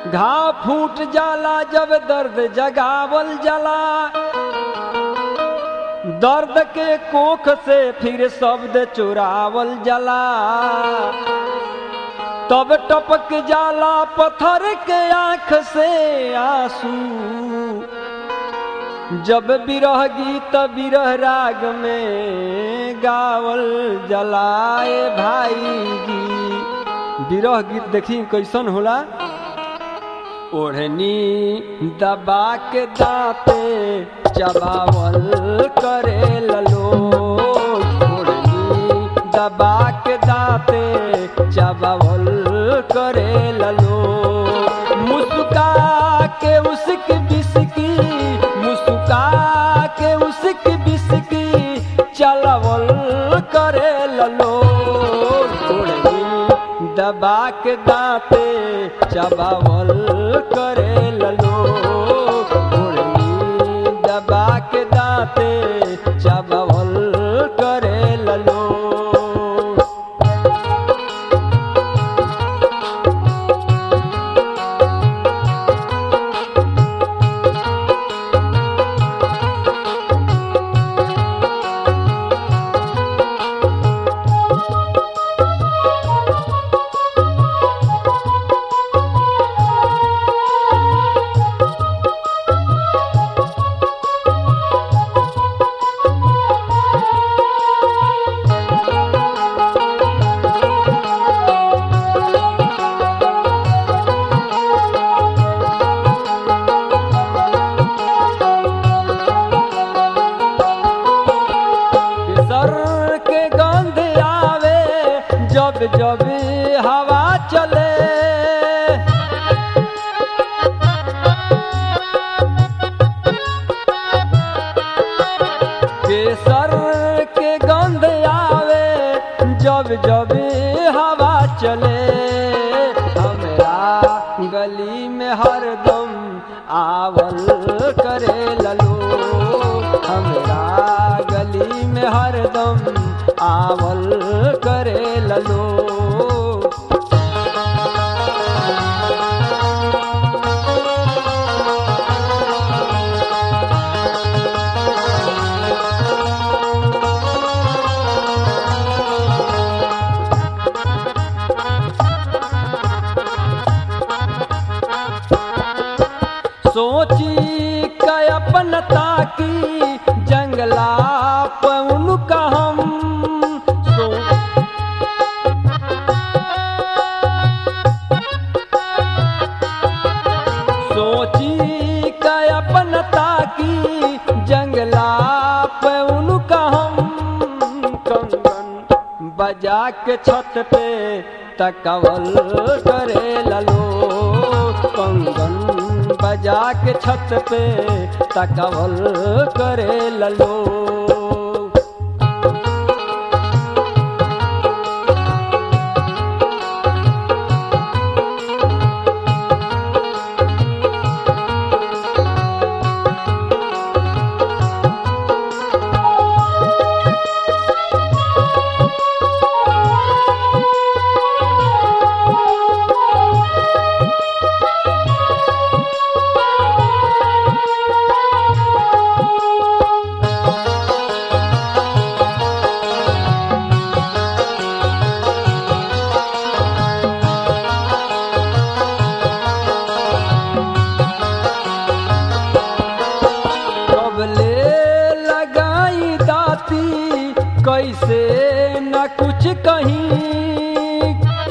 घाव फूट जाला जब दर्द जगावल जाला दर्द के कोख से फिर शब्द चुरावल जाला तब टपक जाला पत्थर के आंख से आंसू जब बिरह गीत बिरह राग में गावल जलाए भाई जी बिरह गीत देखी कैसन होला ओढ़नी दबा के दांते चबावल करे ललो ओढ़नी दबा के दांते चबावल करे ललो मुस्का के उसकी बिस्की मुस्का के उसकी बिस्की चलवल करे ललो ओढ़नी दबा के दांते चबावल करे ललो ओढ़नी दबा के दांते चबावल करे ललो सर के गंध आवे जब जब हवा चले केसर के गंध आवे जब जब हवा चले हमरा गली में हरदम आवल करे ललो हमरा गली में हरदम आवल करे ललो सोची कयपन ताकी जंगला पउन का हम सो सोची कयपन ताकी जंगला पउन का हम कंगन बजा के छत पे तकवल करे ललो कंगन बजा के छत पे तकवल करे ललो कबले लगाई दाती कैसे न कुछ कहीं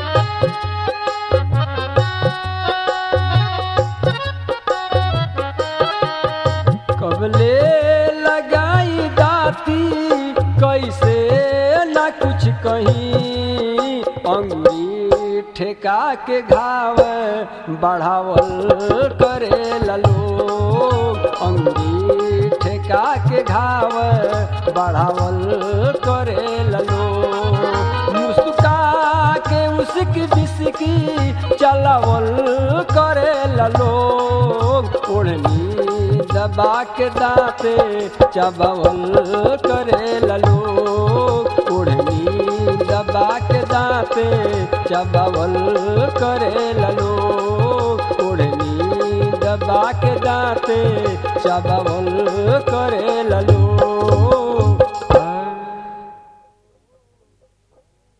कबले लगाई दाती कैसे न कुछ कहीं अंगुली ठेका के घाव बढ़ावल करे ललो अंगुली ठेका के घाव बढ़ावल करे ललो मुस्का के उसकी बिस्की चलावल करे ललो ओढ़नी दबा के दांते चबावल करे ललो ओढ़नी दबा के दांते चबावल करे ललो ओढ़नी दबा के दाते चबावल करे ललो